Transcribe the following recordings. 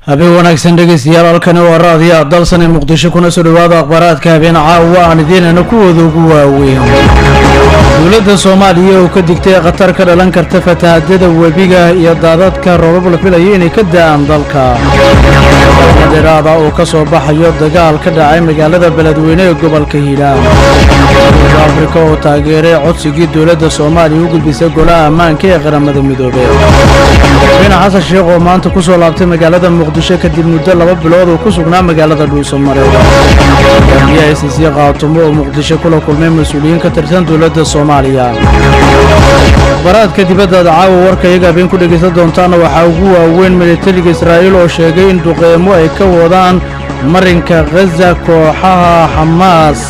habeen wanaagsan dhegeystayaal halkani waa raadiya dalsan ee muqdisho kuna soo dhawaada akhbaaraadka habeen caawa aan idiinana kuwooda ugu waaweyn dowladda soomaaliya oo ka digtay khatar ka dhalan karta fatahadyada webiga iyo daadadka roobab la filayo inay ka da-aan dalka dheeraada oo ka soo baxayo dagaal ka dhacay magaalada beledweyne ee gobolka hiiraan dowladda afrika oo taageeray codsigii dowladda soomaaliya u gudbisay golaha ammaanka ee qaramada midoobey madaxweyne xasan sheekh oo maanta ku soo laabtay magaalada muqdisho kadib muddo laba bilood oo ku sugnaa magaalada dhuusamare gamiyaha s c qaatumo oo muqdisho kula kulmay mas-uuliyiin ka tirsan dowladda soomaaliya akhbaraadka dibaddaada caawa warka iyaga habeen ku dhegaysan doontaana waxaa ugu waaweyn militariga israa'iil oo sheegay in duqeymo ay ka wadaan marinka khaza kooxaha xamaas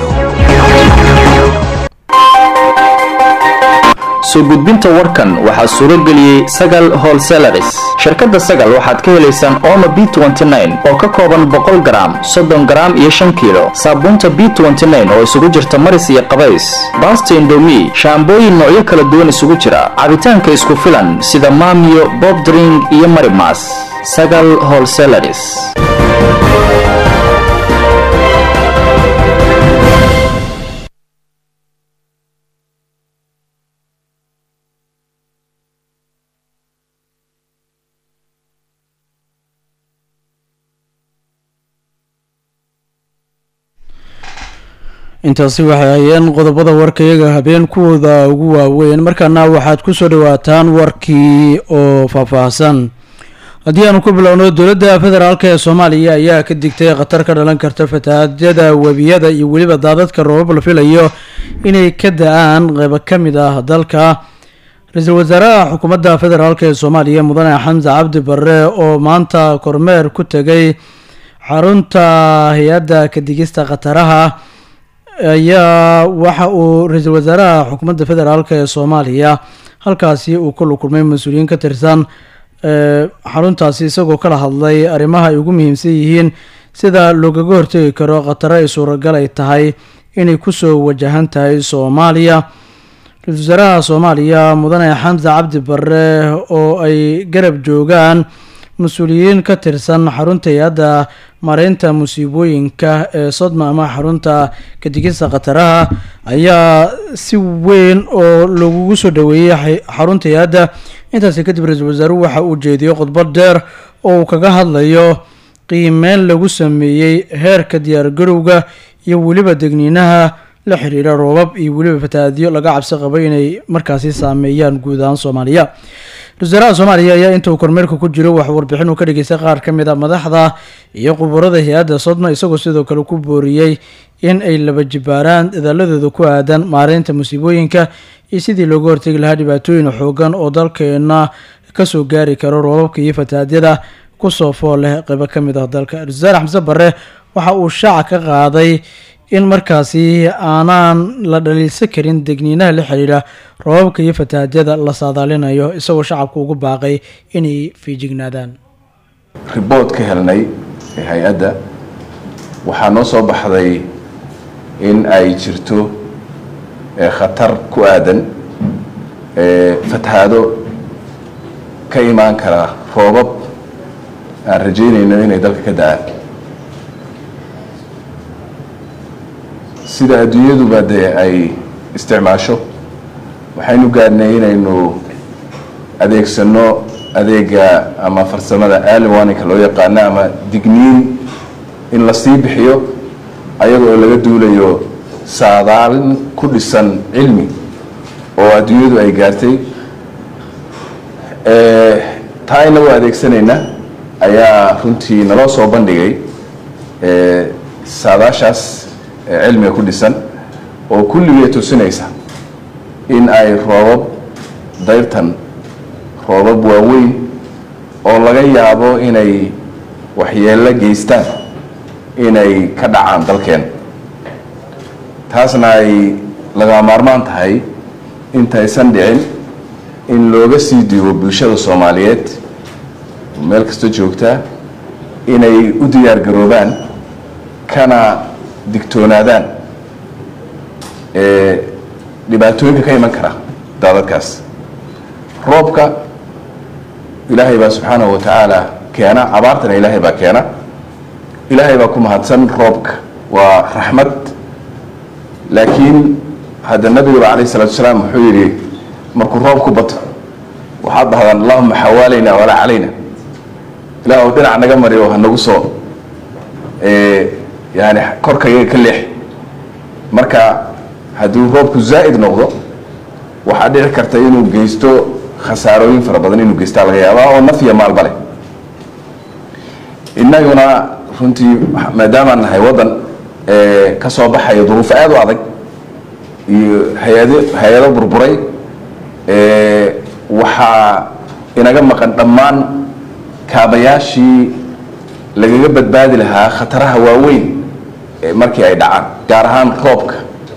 soo gudbinta warkan waxaa suuro geliyey sagal holselaris shirkadda sagal waxaad ka helaysaan omo b oo ka kooban boqol garaam soddon garaam iyo shan kiilo saabuunta b oo isugu jirta maris iyo qabays baasta indomi shaambooyin noocyo kala duwan isugu jira cabitaanka isku filan sida maamiyo bobdring iyo marimas sagal holselaris intaasi waxay hayeen qodobada warkayaga habeen kuwooda ugu waaweyn markaana waxaad ku soo dhawaataan warkii oo faahfaahsan haddii aanu ku bilowno dowladda federaalk ee soomaaliya ayaa ka digtay khatar ka dhalan karta fatahaadyada webiyada iyo weliba daadadka roobab la filayo inay ka da-aan qeybo ka mid ah dalka ra-iisul wasaaraha xukuumadda federaalk ee soomaaliya mudane xamse cabdi barre oo maanta kormeer ku tegay xarunta hay-adda kadigista khataraha ayaa waxa uu ra-iisul wasaaraha xukuumadda federaalk ee soomaaliya halkaasi uu kula kulmay mas-uuliyiin ka tirsan xaruntaasi isagoo kala hadlay arrimaha ay ugu muhiimsan yihiin sida loogaga hortegi karo khataro ay suuragal ay tahay inay kusoo wajahan tahay soomaaliya ra-iisul wasaaraha soomaaliya mudane xamse cabdi barre oo ay garab joogaan mas-uuliyiin ka tirsan xarunta hay-adda mareynta musiibooyinka ee sodma ama xarunta kadigista khataraha ayaa si weyn oo lagugu soo dhaweeyey xarunta hay-adda intaasi kadib ra-iisul wasaaruhu waxa uu jeediyey khudbad dheer oo uu kaga hadlayo qiimeyn lagu sameeyey heerka diyaargarowga iyo weliba degniinaha la xiriira roobab iyo weliba fatahaadyo laga cabsi qabay inay markaasi saameeyaan guud ahaan soomaaliya ra-isulwasaaraha soomaaliya ayaa inta uu kormeerka ku jiro waxuu warbixin uu ka dhageystay qaar ka mid a madaxda iyo khuburada hay-adda sodma isagoo sidoo kale ku booriyey in ay laba jibaaraan dadaaladooda ku aadan maareynta musiibooyinka iyo sidii looga hortegi lahaa dhibaatooyin xoogan oo dalkeena kasoo gaari karo roobabka iyo fatahaadyada kusoo fool leh qeybo ka mid ah dalka ra-isul wasaare xamse barre waxa uu shaaca ka qaaday in markaasi aanaan la dhaliilsan karin degniinaha la xiriira roobabka iyo fatahaadyada la saadaalinayo isagoo shacabka ugu baaqay inay fiijignaadaan ribood ka helnay ee hay-adda waxaa noo soo baxday in ay jirto khatar ku aadan fatahaado ka imaan kara roobab aan rajaynayno inay dalka ka da-aan sida adduunyaduba dee ay isticmaasho waxaynu gaadhnay inaynu adeegsano adeega ama farsamada aliwaninka loo yaqaano ama digniin in la sii bixiyo ayaga oo laga duulayo saadaalin ku dhisan cilmi oo adduunyadu ay gaartay taa inagoo adeegsanayna ayaa runtii naloo soo bandhigay saadaashaas cilmiga ku dhisan oo kulligee tusinaysa in ay roobab dayrtan roobab waaweyn oo laga yaabo inay waxyeello geystaan inay ka dhacaan dalkeen taasna ay laga maarmaan tahay intaysan dhicin in looga sii diibo bulshada soomaaliyeed meel kasta joogtaa inay u diyaar garoobaan kana digtoonaadaan dhibaatooyinka ka iman kara daadadkaas roobka ilaahay baa subxaanahu wa tacaala keena abaartana ilaahay baa keena ilaahay baa ku mahadsan roobka waa raxmad laakiin hadda nabigaba calayh salatu wasalaam wuxuu yidhi markuu roobku bato waxaad dhahdaan allahuma xawaalayna walaa calayna ilaah u dhinac naga mari oo hanagu soo yani korkayaga ka leex marka hadduu roobku zaa'id noqdo waxaa dhici karta inuu geysto khasaarooyin fara badan inuu geystaa laga yaabaa oo naf iyo maalba leh innaguna runtii maadaamaan nahay waddan ka soo baxaya duruufo aada u adag iyo hay-ado hay-ado burburay waxaa inaga maqan dhammaan kaabayaashii lagaga badbaadi lahaa khataraha waaweyn markii ay dhacaan gaar ahaan roobka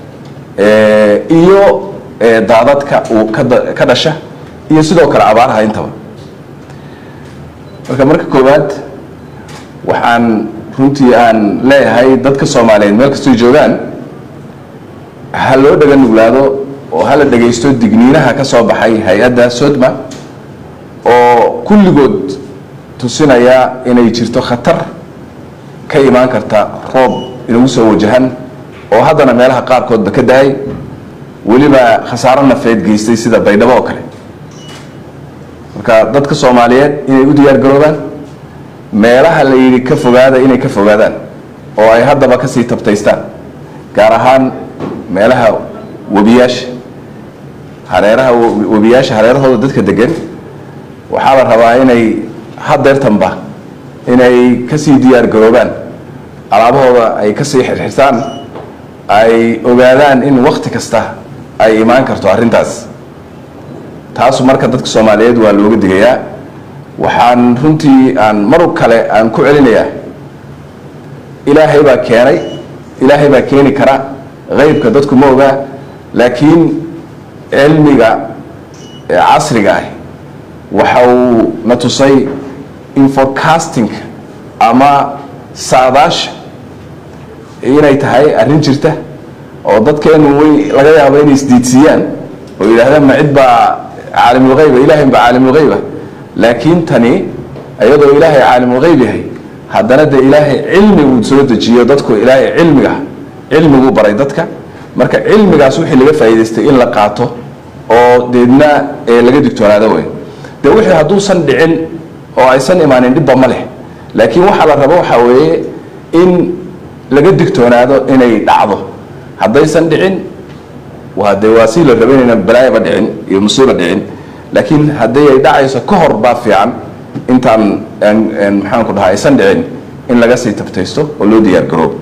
iyo daadadka uu ka dhasha iyo sidoo kale abaaraha intaba marka marka koowaad waxaan runtii aan leeyahay dadka soomaaliyeed meel kastoy joogaan ha loo dhaga nuglaado oo hala dhagaysto digniinaha ka soo baxay hay-adda sodma oo kulligood tusinaya inay jirto khatar ka imaan karta roob inagu soo wajahan oo haddana meelaha qaarkoodba ka da-ay weliba khasaaro nafeed geystay sida baydhabo oo kale marka dadka soomaaliyeed inay u diyaar garoobaan meelaha la yidhi ka fogaada inay ka fogaadaan oo ay haddaba kasii tabtaystaan gaar ahaan meelaha webiyaasha hareeraha webiyaasha hareerahooda dadka degan waxaa la rabaa inay hadeertanba inay kasii diyaar garoobaan alaabahooda ay kasii xirxirtaan ay ogaadaan in wakti kasta ay imaan karto arrintaas taasu marka dadka soomaaliyeed waa looga digayaa waxaan runtii aan mar kale aan ku celinayaa ilaahay baa keenay ilaahay baa keeni kara haybka dadku ma ogaa laakiin cilmiga casriga ah waxa uu na tusay in forecastingka ama saadaasha inay tahay arrin jirta oo dadkeenu way laga yaabo inay isdiidsiiyaan oo yidhaahdaan ma cid baa caalimulhayba ilahay baa caalimulhayba laakiin tani iyadoo ilaahay caalimulhayb yahay haddana dee ilaahay cilmi uu soo dejiyo dadku ilaahay cilmiga cilmiguu baray dadka marka cilmigaas wixii laga faa'iidaystay in la qaato oo deedna laga digtoonaado wey dee wixii hadduusan dhicin oo aysan imaanin dhibba ma leh laakiin waxaa la rabo waxaa weeye in laga digtoonaado inay dhacdo haddaysan dhicin waa dee waa si la rabo inayna balaayaba dhicin iyo musiiba dhicin laakiin haddii ay dhacayso ka hor baa fiican intaan maxaan ku dhahaa aysan dhicin in laga sii tabtaysto oo loo diyaar garoobo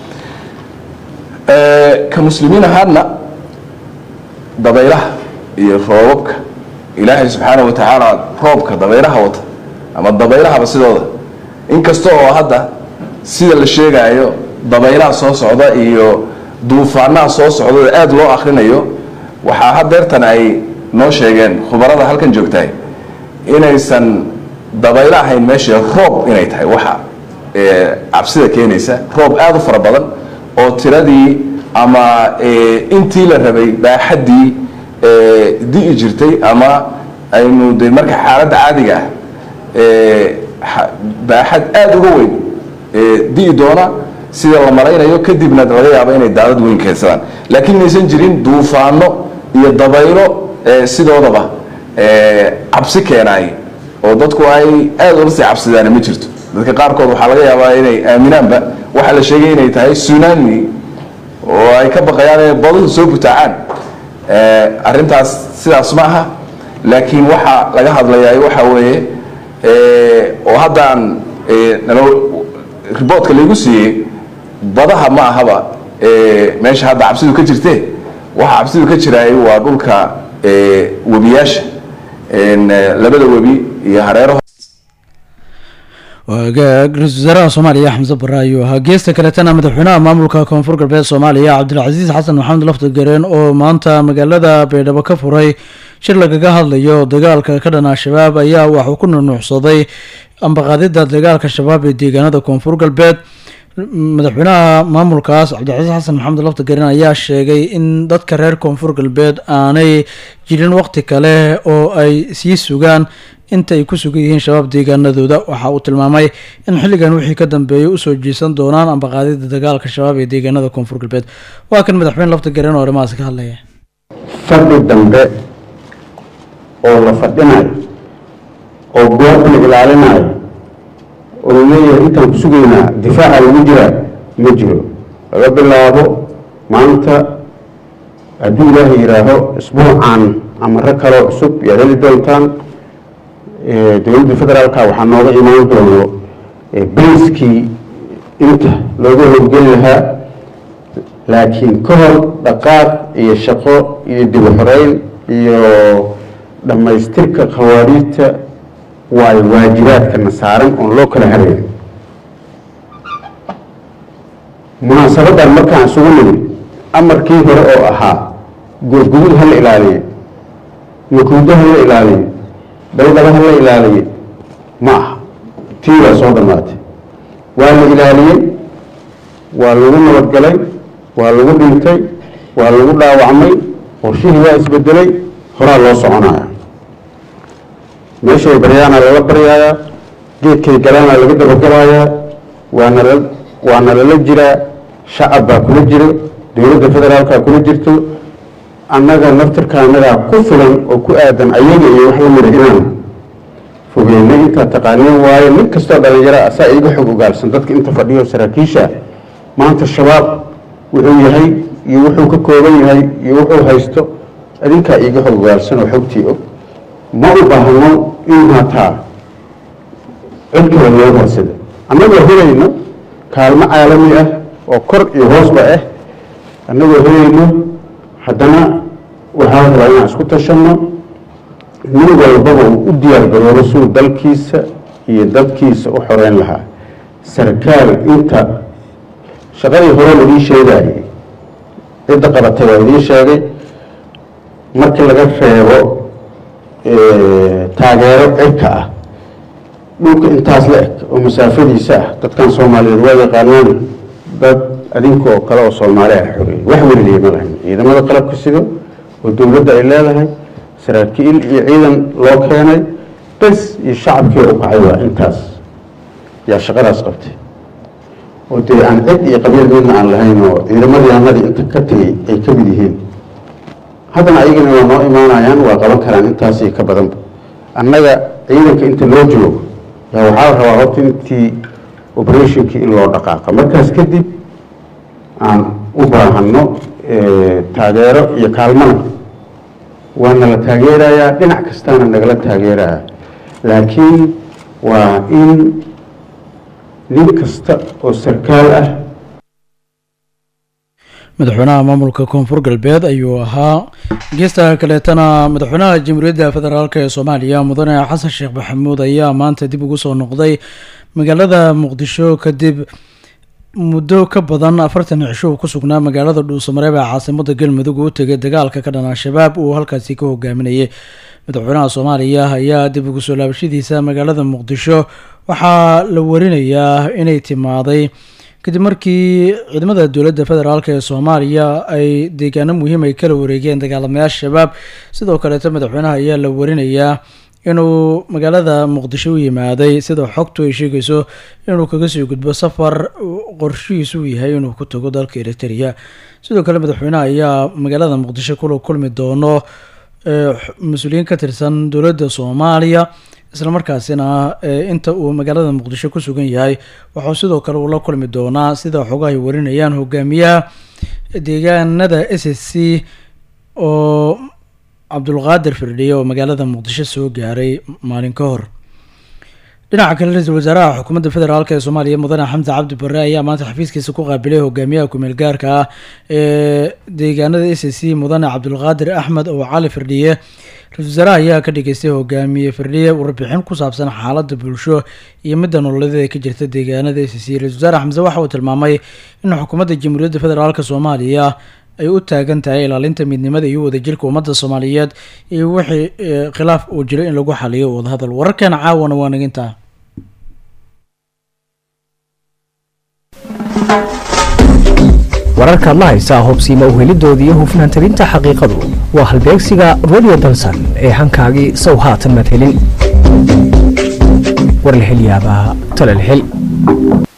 ka muslimiin ahaadna dabaylaha iyo roobabka ilaahay subxaana wa tacaala roobka dabaylaha wata ama dabaylahaba sidooda inkasta oo hadda sida la sheegaayo dabaylaha soo socda iyo duufaanaha soo socda aada loo akrinayo waxaa hadeertan ay noo sheegeen khubarada halkan joogtahay inaysan dabaylo ahayn meesha roob inay tahay waxa cabsida keenaysa roob aada u fara badan oo tiradii ama intii la rabay baaxaddii di'i jirtay ama aynu de marka xaaladda caadiga ah baaxad aada uga weyn di'i doona sida la malaynayo kadibna laga yaabo inay daadad weyn keensadaan laakiin inaysan jirin duufaano iyo dabaylo sidoodaba cabsi keenaay oo dadku ay aada ula sii cabsidaan ma jirto dadka qaarkood waxaa laga yaabaa inay aaminaanba waxaa la sheegay inay tahay tsunami oo ay ka baqayaan inay baduhu soo butaacaan arrintaas sidaas ma aha laakiin waxaa laga hadlayaa waxa weeye oo haddaan nalo riboortka laygu siiyey badaha ma ahaba meesha hadda cabsidu ka jirte waxa cabsidu ka jiraay waa dhulka webiyaasha labada webi iyo hareeraho waagaag ra-isul wasaaraha soomaaliya xamse bare ayuu ahaa geesta kaletana madaxweynaha maamulka koonfur galbeed soomaaliya cabdilcasiis xasan maxamed laftagareen oo maanta magaalada baydhabo ka furay shir lagaga hadlayo dagaalka ka dhan al-shabaab ayaa waxuu ku nunuucsaday ambaqaadida dagaalka shabaab ee deegaanada koonfur galbeed madaxweynaha maamulkaas cabdicasiis xasan maxamed lafta garin ayaa sheegay in dadka reer koonfur galbeed aanay jirin waqti kale oo ay sii sugaan inta ay ku sugan yihiin shabaab deegaanadooda waxa uu tilmaamay in xilligan wixii ka dambeeyay usoo jiisan doonaan ambaqaadida dagaalka shabaab ee deegaanada koonfur galbeed waa kan madaxweyne lafta garin oo arrimahaas ka hadlaya fadhi dambe oo la fadhinayo oo goobta la ilaalinayo oo laleeyahay intaan ku sugaynaa difaaca lagu jiraa ma jiro laga bilaabo maanta hadduu ilaahay yidhaaho isbuucan amaro kaloo cusub yaad heli doontaan dowladda federaalka waxaa nooga imaan doono bayskii inta looga howlgeli lahaa laakiin ka hor dhaqaaq iyo shaqo iyo dib u xoreyn iyo dhammaystirka khawaariijta waayo waajibaadkana saaran oon loo kala harayn munaasabadan markaan isugu nimid amarkii hore oo ahaa goodgudud ha la ilaaliye makuudo ha la ilaaliye dawdaba ha la ilaaliye ma aha tii waa soo dhammaatay waa la ilaaliyey waa lagu nabadgalay waa lagu dhintay waa lagu dhaawacmay qorshihii waa isbedelay horaa loo soconaya meeshay baryaana lala baryayaa geedkay galaana laga dabagalayaa waana la waana lala jiraa shacab baa kula jiro dowladda federaalka kula jirto annaga naftirka annagaa ku filan oo ku aadan ayaga iyo wax lamida inaan fogeynay intaa taqaaniin waayo nin kastoo dhalinyaro asaa iiga xog ogaalsan dadka inta fadhiyo saraakiisha maanta shabaab wuxuu yahay iyo wuxuu ka kooban yahay iyo wuxuu haysto adinkaa iiga xog ogaalsan oo xogtii og ma u baahno in hataa cid kale loo horsada annagoo helayno kaalmo caalami ah oo kor iyo hoosba ah annagoo helayno haddana waxaa rabaa inaan isku tashanno nin walbaba uu u diyaar garoobo suu dalkiisa iyo dadkiisa u xoreyn lahaa sarkaal inta shaqadii hore laii sheegayay cidda qabatay waa idiin sheegay markii laga reebo taageero cirka ah dhulka intaas la eg oo masaafadiisa ah dadkan soomaaliyeed waa yaqaanaan dad adinka oo kale oo soomaali ah xoreeyey wax weliliya ma lahayn ciidamada qalabka sido oo dowladda ay leedahay saraakiil iyo ciidan loo keenay bes iyo shacabkii u kacay waa intaas yaa shaqadaas qabtay oo dee aan cid iyo qabiil midna aan lahayn oo ciidamadii annadii inta ka tegey ay ka mid yihiin haddana ayagana waa noo imaanayaan waa qaban karaan intaasii ka badanba annaga ciidanka inta loo joogo yaa waxaa la rabaa horta intii operationkii in loo dhaqaaqa markaas kadib aan u baahanno taageero iyo kaalmana waana la taageerayaa dhinac kastaana nagala taageerayaa laakiin waa in nin kasta oo sarkaal ah madaxweynaha maamulka koonfur galbeed ayuu ahaa geesta kaleetana madaxweynaha jamhuuriyadda federaalk ee soomaaliya mudane xasan sheekh maxamuud ayaa maanta dib ugu soo noqday magaalada muqdisho kadib muddo ka badan afartan cisho uu ku sugnaa magaalada dhuusamareeb ee caasimada galmudug uu tegay dagaalka ka dhan al-shabaab uu halkaasi ka hogaaminayay madaxweynaha soomaaliya ayaa dib ugu soo laabashadiisa magaalada muqdisho waxaa la warinayaa inay timaaday kadib markii ciidamada dowladda federaalk ee soomaaliya ay deegaano muhiim ay kala wareegeen dagaalamayaasha shabaab sidoo kaleeto madaxweynaha ayaa la warinayaa inuu magaalada muqdisho u yimaaday sida xogtu ay sheegayso inuu kaga sii gudbo safar qorshihiisu uu yahay inuu ku tago dalka eritrea sidoo kale madaxweynaha ayaa magaalada muqdisho kula kulmi doono mas-uuliyiin ka tirsan dowladda soomaaliya islamarkaasina inta uu magaalada muqdisho ku sugan yahay waxuu sidoo kale uu la kulmi doonaa sida xogahay warinayaan hogaamiyaha deegaanada s s c oo cabdulqaadir firdhiye oo magaalada muqdisho soo gaaray maalin ka hor dhinaca kale ra-iisul wasaaraha xukuumadda federaalk ee soomaaliya mudane xamse cabdi barre ayaa maanta xafiiskiisa ku qaabilay hogaamiyaha kumeel gaarka ah ee deegaanada s c mudane cabdulqaadir axmed oo cali firdhiye ra-isul wasaaraha ayaa ka dhageystay hogaamiye firdhiye warbixin ku saabsan xaaladda bulsho iyo midda nololeed ee ka jirta deegaanada s c ra-isul wasaare xamse waxa uu tilmaamay in xukuumadda jamhuuriyadda federaalk soomaaliya ay u taagan tahay ilaalinta midnimada iyo wadajirka ummadda soomaaliyeed iyo wixii khilaaf uu jiro in lagu xaliyo wadahadal wararkeena caawana waa nagintaa wararkaad la haysaa hubsiima uhelidoodii iyo hufnaan tabinta xaqiiqadu waa halbeegsiga radio dalsan ee hankaagii sow haatan madhelin warlahelyaabaha talalhel